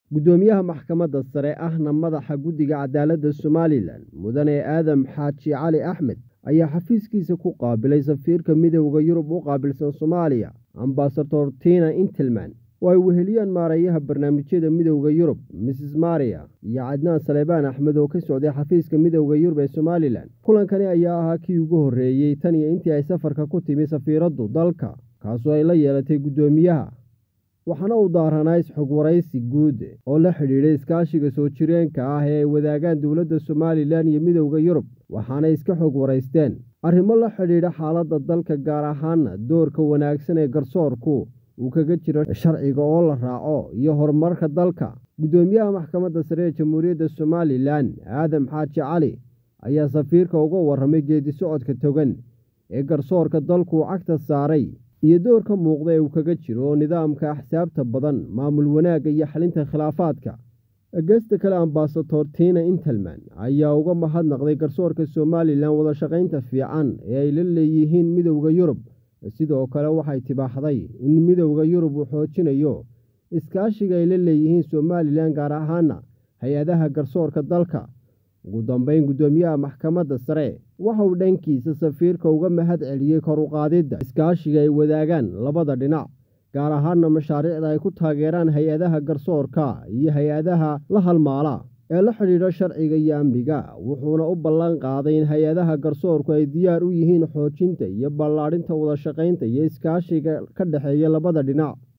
guddoomiyaha maxkamadda sare ahna madaxa guddiga cadaaladda somalilan mudane aadam xaaji cali axmed ayaa xafiiskiisa ku qaabilay safiirka midowda yurub u qaabilsan soomaaliya ambasador tina intelman oo ay weheliyaan maareeyaha barnaamijyada midowda yurub mrs maria iyo cadnaan saleebaan axmed oo ka socday xafiiska midowda yurub ee somalilan kulankani ayaa ahaa kii ugu horreeyey tan iyo intii ay safarka ku timi safiiraddu dalka kaasoo ay la yeelatay guddoomiyaha waxaana uu daaranaa isxog waraysi guud oo la xidhiidhay iskaashiga soo jireenka ah ee ay wadaagaan dowladda somalilan iyo midowda yurub waxaanay iska xog waraysteen arrimo la xidhiidha xaaladda dalka gaar ahaana doorka wanaagsan ee garsoorku uu kaga jiro sharciga oo la raaco iyo horumarka dalka guddoomiyaha maxkamadda sare ee jamhuuriyadda somalilan aadam xaaji cali ayaa safiirka uga warramay geedi socodka togan ee garsoorka dalku cagta saaray iyo doorka muuqda ee uu kaga jiro nidaamka axsaabta badan maamul wanaagga iyo xalinta khilaafaadka gesta kale ambasador tina intelman ayaa uga mahadnaqday garsoorka somalilan wadashaqaynta fiican ee ay la leeyihiin midowda yurub sidoo kale waxay tibaaxday in midowda yurub uu xoojinayo iskaashiga ay la leeyihiin somalilan gaar ahaana hay-adaha garsoorka dalka ugu dambeyn guddoomiyaha maxkamadda sare waxa uu dhankiisa safiirka uga mahad celiyey kor uqaadidda iskaashiga ay wadaagaan labada dhinac gaar ahaana mashaariicda ay ku taageeraan hay-adaha garsoorka iyo hay-adaha la halmaala ee la xidhiidha sharciga iyo amniga wuxuuna u ballan qaaday in hay-adaha garsoorku ay diyaar u yihiin xoojinta iyo ballaadhinta wadashaqaynta iyo iskaashiga ka dhexeeya labada dhinac